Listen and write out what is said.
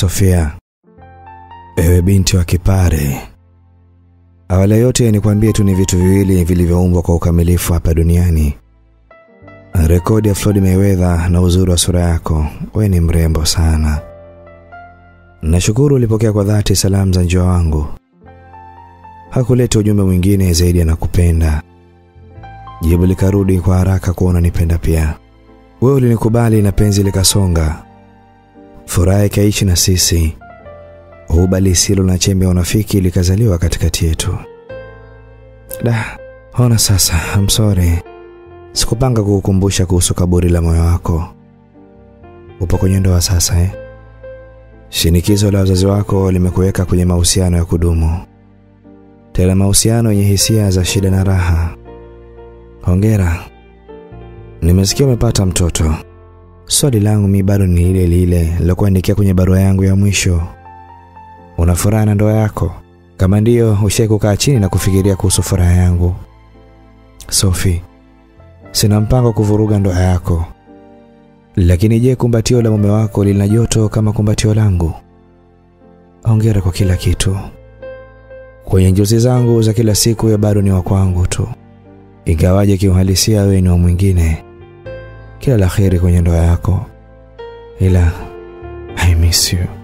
Sofia, ewe binti wa kipare, awali yote nikwambie tu ni vitu viwili vilivyoumbwa kwa ukamilifu hapa duniani: rekodi ya Floyd Mayweather na uzuri wa sura yako. We ni mrembo sana. Nashukuru ulipokea kwa dhati salamu za njoa wangu. Hakuleta ujumbe mwingine zaidi ya nakupenda. Jibu likarudi kwa haraka kuwa unanipenda pia. Wewe ulinikubali na penzi likasonga, furaha ikaishi na sisi, huba lisilo na chembe ya unafiki likazaliwa katikati yetu. Da, ona sasa, I'm sorry, sikupanga kukukumbusha kuhusu kaburi la moyo wako. Upo kwenye ndoa sasa eh? Shinikizo la wazazi wako limekuweka kwenye mahusiano ya kudumu, tena mahusiano yenye hisia za shida na raha. Hongera, nimesikia umepata mtoto. Swali langu mi bado ni lile lile lilokuandikia kwenye barua yangu ya mwisho. Una furaha na ndoa yako? Kama ndiyo, ushai kukaa chini na kufikiria kuhusu furaha yangu? Sophie, sina mpango wa kuvuruga ndoa yako, lakini je, kumbatio la mume wako lina joto kama kumbatio langu? Hongera kwa kila kitu. Kwenye njozi zangu za kila siku ya bado ni wa kwangu tu, ingawaje kiuhalisia wewe ni wa mwingine. Kila la heri kwenye ndoa yako, ila I miss you.